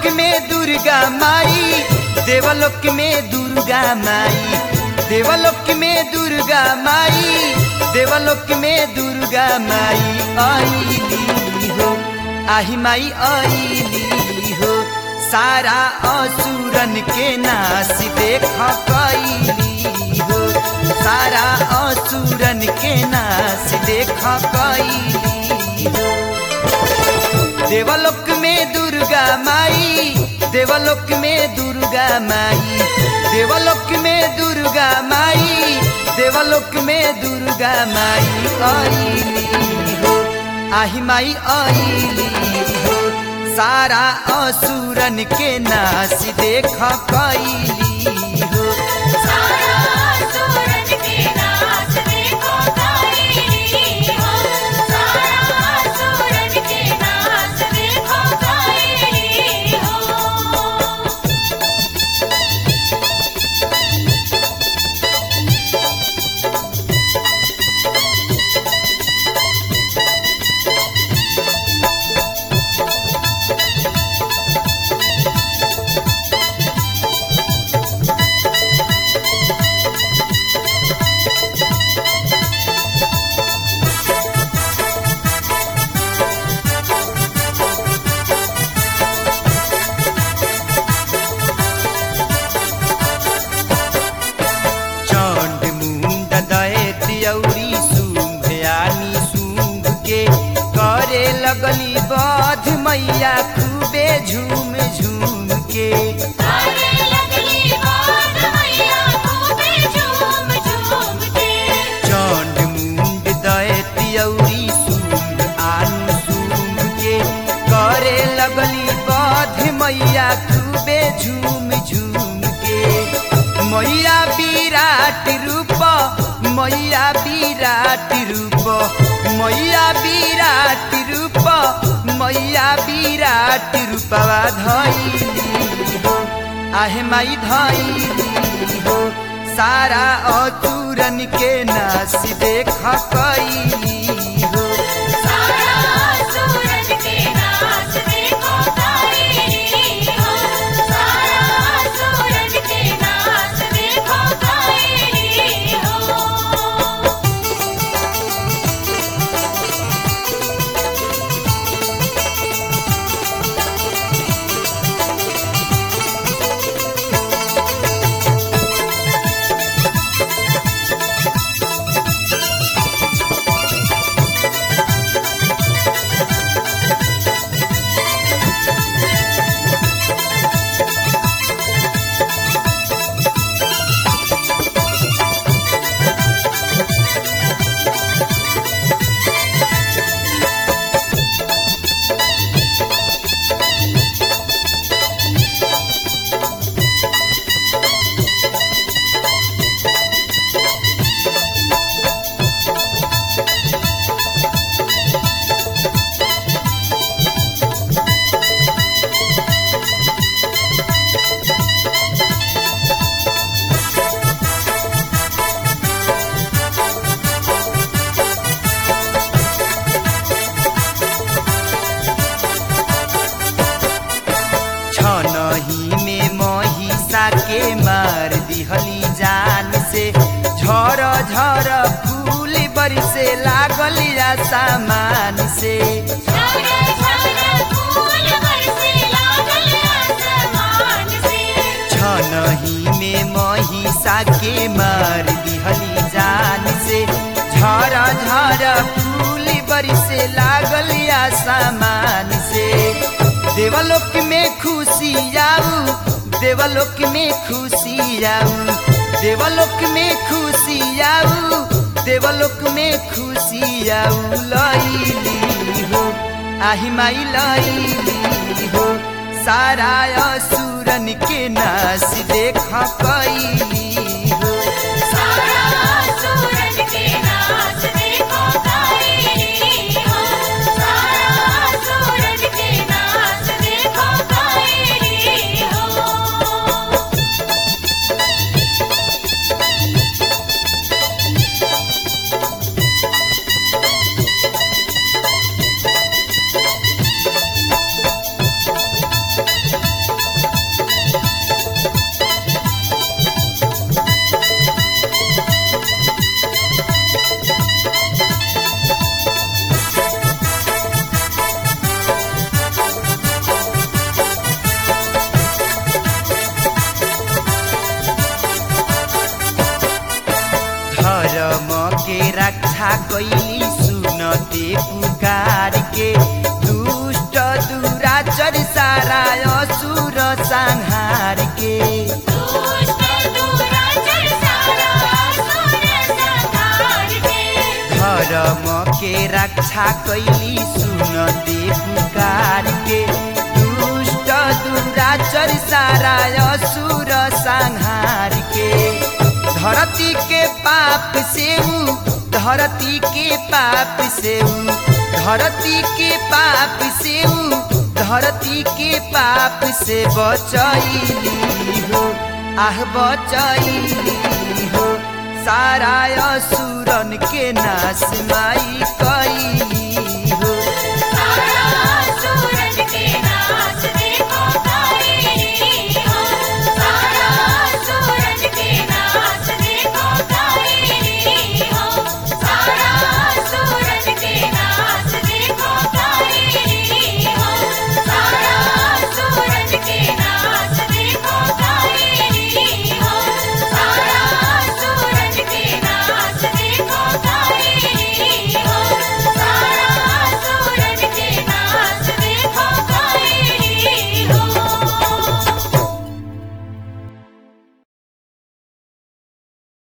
देवलोक में दुर्गा माई देवलोक में दुर्गा माई देवलोक में दुर्गा माई देवलोक में दुर्गा माई आईली हो आही माई आईली हो सारा असुरन के नाश देख कैली हो सारा असुरन के नाश देख कैली हो देवलोक में दुर्गा माई देवलोक में दुर्गा माई देवलोक में दुर्गा माई देवलोक में दुर्गा माई आईली हो आही माई आईली हो सारा असुरन के नाश देख कैली हो सारा सूरज के नाच देखो काली हो सारा सूरज के नाच देखो काली हो चंड मुंड दैत औरी शुंभयानी शुंभ के करे लगली बध मैया खूबे झूम झूम के आने लगली बात मैया खूबे झूम झूम के चंड मुंड दैत औरी शुंभ आन शुंभ के करे लगली बध मैया खूबे झूम झूम के मैया विराट रूप मैया विराट रूप मैया विराट रूप मैया विराट रूपवा धैली हो आहे माई धैली हो सारा अतुरन के नाश देख कैली हो सारा सूरज के नाच देखो काली हो सारा सूरज के नाच देखो काली हो छनही में महिषा के मार दिहली जान से झर झर फूल बरसे लागल सामान से झरा झरा फूल बरसे लागल आसमान से छनही में महिषा के मार दिहली जान से झर झर फूल बरसे लागल सामान से देवलोक में खुशी आऊ देवलोक में खुशी आऊ देवलोक में खुशी आऊ देवलोक में खुशी आऊ लैली हो आही माई लैली हो सारा असुरन के नाश देख कैली हो सारा सूरज के नाच देखो काली हो सारा सूरज के नाच देखो काली हो छनही कैली सुनते पुकार के दुष्ट दुराचर सारा असुर संहार के दुष्ट दुराचर सारा असुर संहार के धर्म के रक्षा कैली सुनते पुकार के दुष्ट दुराचर सारा असुर संहार के धरती के पाप से ऊ धरती के पाप से ऊ धरती के पाप से ऊ धरती के पाप से बचैली हो आह बचैली हो सारा असुरन के नाश माई कैली